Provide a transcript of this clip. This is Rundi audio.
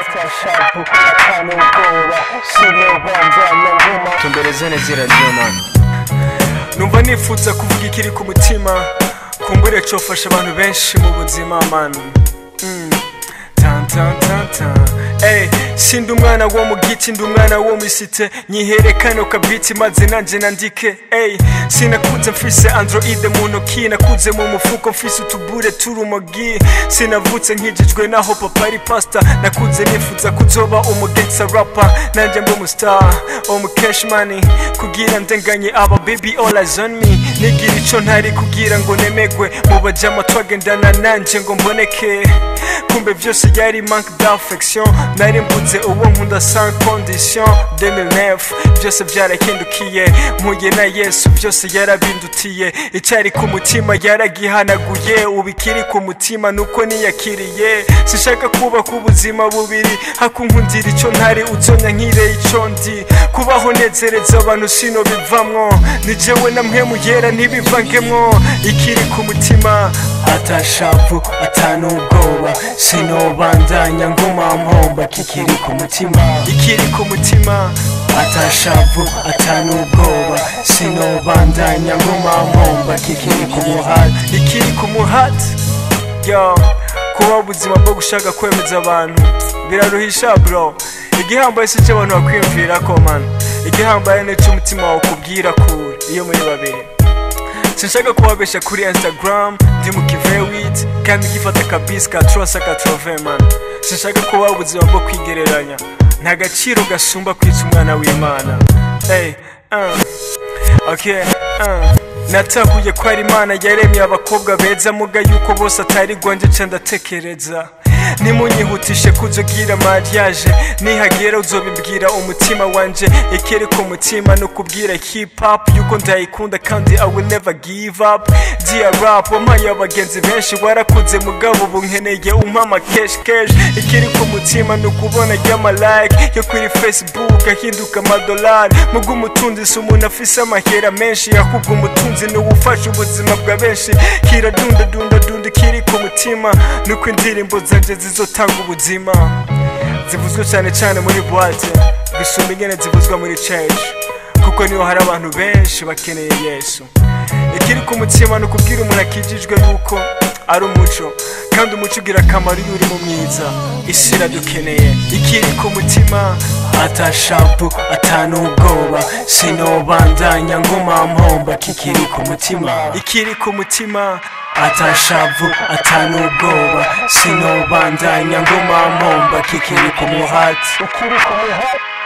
atashavu atanu ubwoba sinobandanya nguma tumbereze neza iradiyo mani numva nifuza kuvuga ikiri ku mutima kumbure cofasha abantu benshi mu buzima man Mm. Tan, tan, tan, tan. Ey, sindi umwana wo mu giti ndi umwana wo misite nyiherekane ukabwiti maze nanje nandike ey sinakuze mfise androide mu ntoki nakuze mu mufuko mfise utubure turumogi sinavutse nkijijwe naho papa ari pasta nakuze nifuza kuzoba umugensa rapa nanje mbe umustar umu cash money kugira ndenganye aba baby all eyes on me nigira ico ntari kugira ngo nemegwe mu bajama twagendana nanje ngo mboneke kumbe vyose yari manque d'affection nari mbuze uwo nkunda sans condition 2009 byose byarahindukiye mpuye na yesu byose yarabindutiye icyari ku mutima yaragihanaguye ubikiri ku mutima nuko niyakiriye sinshaka kubaka ubuzima bubiri hakunkundira icyo ntari uzonya nkire icyo ndi kubaho nezereza abantu sino bivamwo ni jewe na mwe muyera ntibivangemwo ikiri ku mutima atashavu atanu ubwoba sinobandanya nguma mpomba kikiri ku mutima ikiri ku mutima atashavu atanu ubwoba sinobandanya nguma mpomba kikiri ku muhati ikiri ku muhati yo kuba ubuzima bwo gushaka kwemeza abantu biraruhisha bro igihambaye si cyo abantu bakwiyumvira ko man igihambaye ni cyo umutima wawe ukubwira kure iyo muri babiri sinshaka kubabesha kuri instagram ndi mu kivewit kandi gifata kabisi ka trosa ka trove man sinshaka kuba ubuzima bwo kwigereranya nta gaciro gasumba kwica umwana w'imana hey, uh. okay, uh. natahuye ko ari imana yaremye abakobwa beza muga yuko bose atari gwanjye nca ndatekereza nimunyihutishe kuzogira mariage nihagera uzobibwira umutima wanje ikiri ku mutima no kubwira hip hop yuko ndayikunda kandi i will never give up dear rap wampaye abagenzi benshi warakunze mugabo ubu nkeneye umpama kesh kesh ikiri ku mutima ni ukubona ry'ama like yo kuri facebook ahinduka amadolari muga umutunzi si umuntu afise amahera menshi ahubwo umutunzi ni uwufasha ubuzima bwa benshi kiradunda dunda dunda ikiri ku mutima nuko indirimbo zanje zizotanga ubuzima zivuzwe cyane cyane muri boite gusumba ingene zivuzwa muri church kuko niho hari abantu benshi bakeneye yesu ikiri ku mutima ni ukubwira umuntu akijijwe yuko ari umuco kandi umuco ugira akamaro iyo uri mu mwiza isi iradukeneye ikiri ku mutima atashapu atanu ubwoba sinobandanya nguma mpomba kikiri ku mutima ikiri ku mutima atashavu atanu ubwoba sinobandanya nguma mpomba kikiri ku muhati ukiri ku muhati